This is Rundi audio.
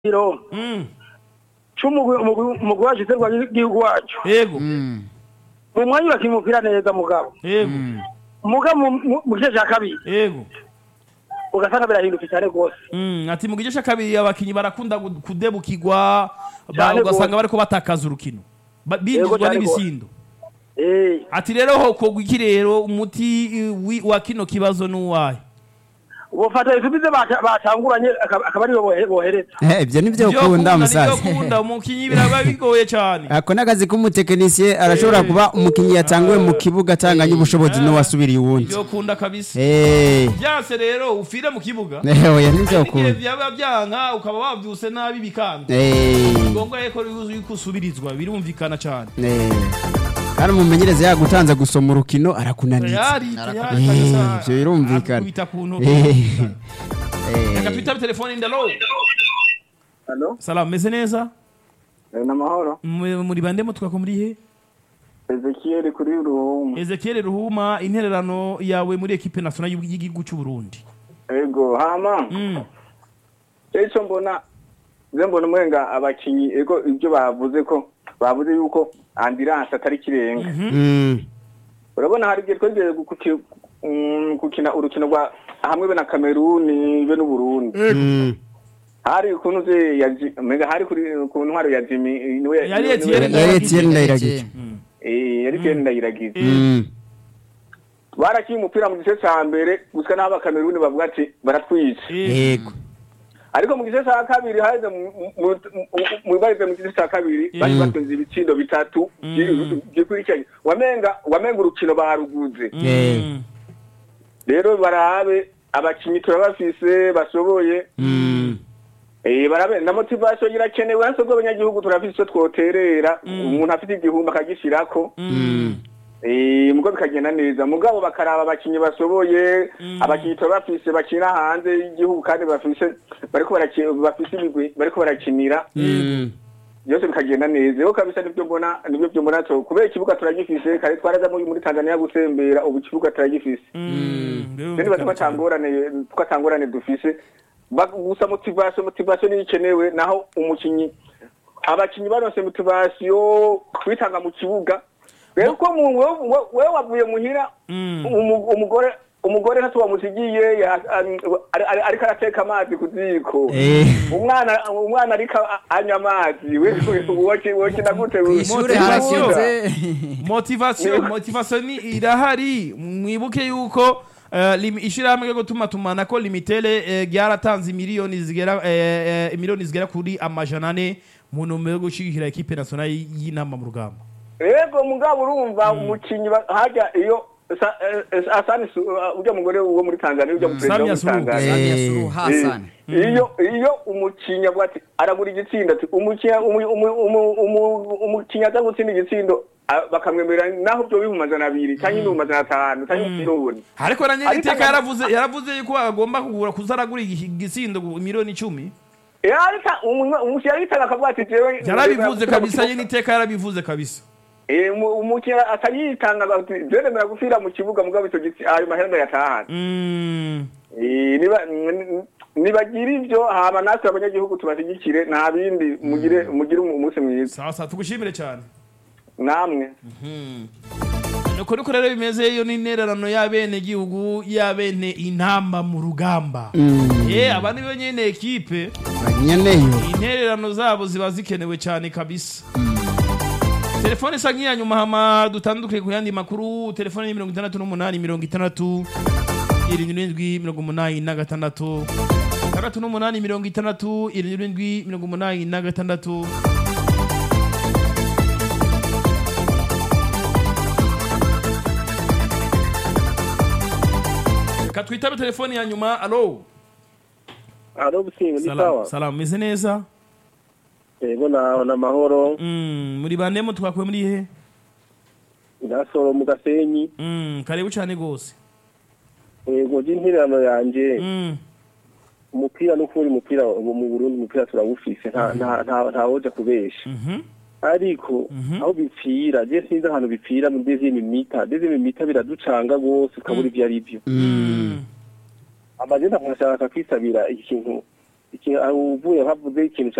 iro Mm. c'umugwi umugwi umugwi wacu userwa igihugu wacu Yego. Mm. mu mwanya urakiye umupira neza mugabo Yego. muga mu- mu- mu gice ca kabiri Yego. ugasanga birahindutse cyane rwose Mm, ati mu gice cya kabiri abakinyi barakunda gu- kudebukirwa ba- Cyane ugasanga gose. bariko batakaza urukino Ba- Yego, bindizwa cyane n'ibisindo Eh, ati rero hokogwa iki rero umuti eh, wi- wa kino kibazo n'uwahe bofata isubize bata- batanguranye akaba akaba aribo bohe- bohereza Eh, ibyo nibyo Ivyo ukunda kunda, musaza nivyo kunda umukinyi biraba bigoye cyane ako n'akazi k'umutekinisiye arashobora Eh. kuba umukinnyi yatanguwe mu kibuga atanganye ubushobozi n'uwasubiriye uwundi ivyo kunda kabisa Eh. byase rero ufire mu kibuga Eh, oya nibyo igihe ukunda vyaba byanka ukaba wavyuse nabi bikanga Eh. ngombwa yuko yuko usubirizwa birumvikana cyane Eh. kandi umumenyereza yagutanze gusoma urukino arakunaniza tayari tayari Eh, kabisa. ivyo birumvikana Akubita ku ntoki. Eh. reka Eh. twitabe telefone ndalo Halo, salamu meze neza eh, namahoro. Mu- muri bande mutwa ko muri he Ezekiel kuri Ruhumu. Ezekiel Ruhuma intererano yawe muri equipe nationale y'u- y'igihugu cy'u Burundi Ego, hama. mm. Eco mbona ze mbona umwenga abakinyi ego ibyo bavuze ko bavuze yuko ambulance atari kirenga. Mm. Urabona hari igihe twegeye gukuki- mm, gukina urukino rwa hamwe be na Cameroon be n'u Burundi. Mm. Hari ukuntu ze yaji mega hari kuri ku ntwaro ya Jimmy niwe Yari niwe- Etienne niwe- Yari Etienne Ndayiragije. Mm. Eh, yari Etienne Ndayiragije. Mm. Barakiye umupira mu gice ca mbere gusa n'aba Cameroon bavuga ati baratwica. Eh, yego ariko mu gice cya kabiri haheze mu barize mu gice cya kabiri bari batunze ibitsindo bitatu Mm. gikurikiranye wamenga wamenga urukino baruguze Eh. mm. rero barabe abakinyi turabafise bashoboye Mm. eh barabe na motivation irakenewe hasi ubwo abanyagihugu turafise icyo twoterera umuntu afite igihumbi akagishirako Mm. Eh, mugo bikagenda neza mugabo bakaraba abakinyi bashoboye abakinyi turabafise bakina hanze y'igihugu kandi bafise bariko baraki- bafise imigwi bariko barakinira Mm. byose bikagenda neza rero kabisa nibyo mbona nibyo byo mbona to kubera ikibuga turagifise kare twaraza muri muri Tanzania gutembera ubu ikibuga turagifise Mm. rero niba twatangorane twatangorane dufise Ba- gusa motivation motivation ni ikenewe naho umukinyi abakinyi baronse motivation kwitanga mu kibuga rero ko mu wewe wewe wavuye muhira Mm. umu- umugore umugore ntacyo wamusigiye ya- ari- ari- ariko arateka amazi ku ziko Eh. umwana umwana ariko a- anywa amazi we woki wokina gute Motivation. Ishure harakinze motivation motivation ni irahari mwibuke yuko eh, lim- ishirahamwe ryo gutuma tumana ko limitere eh, ryaratanze miliyoni zigera eh, eh, miliyoni zigera kuri amajana ane mu ntumbero yo gushigikira equipe nationale y'inama mu rugamba rego mugabo urumva umukinyi ba- hajya iyo sa- eh, eh, asani Su- uh, ujya mugore wo muri Tanzania ujya mu perezida wo Samia muri Suluhu. Tanzania Samia Eh. Suluhu Hassan Eh, iyo iyo umukinyi avuga ati aragura igitsinda ati umukinyi umu- umu- umu- umu- umukinyi aza gutsinda igitsindo ah, bakamwemerera naho byo bihumbi amajana abiri cyangwa ibihumbi amajana atanu cyangwa miliyoni ariko na nyiri Ariko iteka aga- yaravuze yaravuze yuko agomba kugura kuzaragura igi- igisindo miliyoni icumi Eh, ariko umu- umukinyi arayitanga akavuga ati jewe yarabivuze kabisa nyiri iteka yarabivuze kabisa Eh, umu- umukinyi akayitanga ati jewe nemera gufira mu kibuga mugabo icyo gitsi ayo mahera ndayatahana Mm. Eh, niba n- nibagira ibyo hama natwe abanyagihugu tubashyigikire nta bindi mugire mugire umunsi mwiza sawa sawa tugushimire cyane namwe nuko niko rero bimeze iyo ni intererano y'abene gihugu y'abene intamba mu rugamba eh aba ni bo nyene ekipe nyeneyo intererano zabo ziba zikenewe cyane kabisa telefone isa nk'iya nyuma hama dutandukire ku yandi makuru telefone ni mirongo itandatu n'umunani mirongo itandatu irindwi n'indwi mirongo umunani na gatandatu itandatu n'umunani mirongo itandatu irindwi n'indwi mirongo umunani na gatandatu reka twitabe telefone ya nyuma alo alo businga ni salamu sawa salamu meze neza yego naho n'amahoro Mm, muri bandemo twakuye muri he ndasoro mu gasenyi Mm, karibu cyane gose yego ry'intererano yanje Mm, umupira n'ukuri umupira ubu mu Burundi umupira turawufise nta nta nta ntawoja kubesha mhm, ariko aho bipfira je sinzi ahantu bipfira mu deuxième mita deuxième mita biraducanga gose ukabura ivyo ari vyo mm, amagenda nkashaka kwisabira ikintu iki- uvuye havuze ikintu